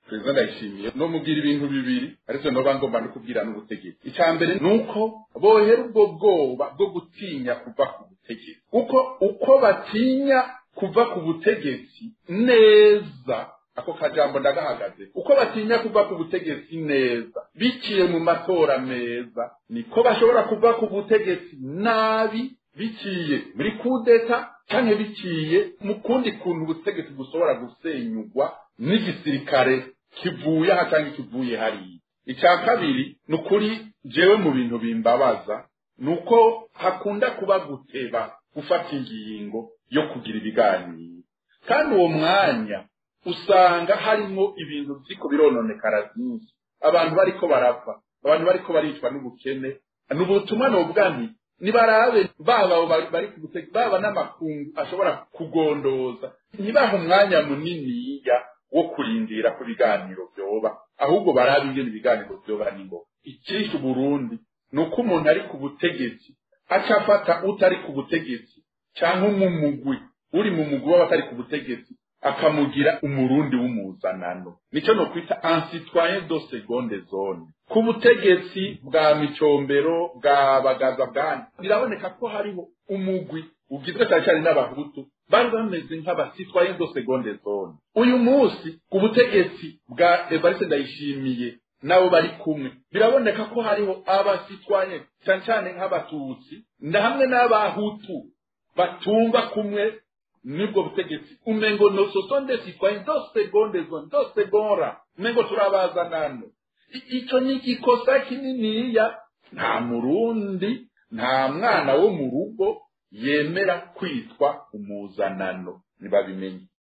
perezida ndayishimiye no mugira ibintu bibiri ariko noba ngomba no kubwira n'ubutegetsi icya mbere ni uko bohera ubwo bwoba bwo gutinya kuva ku butegetsi kuko uko batinya kuva ku butegetsi neza ako kajambo ndagahagaze uko batinya kuva ku butegetsi neza biciye mu matora meza niko bashobora kuva ku butegetsi nabi biciye muri kudeta cyangwa biciye mu kundi kuntu ubutegetsi bushobora gusenyugwa n'igisirikare kivuye aha cyangwa kivuye hariya icya kabiri ni ukuri jewe mu bintu bimbabaza ni uko hakunda kuba guteba gufata ingingo yo kugira ibiganiro kandi uwo mwanya usanga harimo ibintu byiko birononekara byinshi abantu bariko barapfa abantu bariko baricwa n'ubukene ni ubutumwa nobwa nti nibarabe baba bari ku butegetsi baba n'amakungu ashobora kugondoza ntibahe umwanya muniniya wo kurindira ku biganiro byoba ahubwo barabe ingene ibiganiro byoba n'ingoga icyishe uburundi ni uko umuntu ari ku butegetsi aca afata utari ku butegetsi cyangwa umumugwi uri mu mugwi w'abatari ku butegetsi akamugira umurundi w'umuzanano nicyo no kwita ansitwaye do segonde zone ku butegetsi bwa micombero bwa bagaza bwani biraboneka ko hariho umugwi ugizwe cyane cyane n'abahutu bari bameze nk'abasitwaye do segonde zone uyu munsi ku butegetsi bwa evariste ndayishimiye nabo bari kumwe biraboneka ko hariho abasitwaye cyane cyane nk'abatutsi na hamwe n'abahutu batumva kumwe nibwo butegetsi umengo no sosonde sitwaye do segonde zone do segora umengo turabazanano icyo ni igikosa kininiya nta murundi nta mwana wo mu rugo yemera kwitwa umuzanano ntibabimenye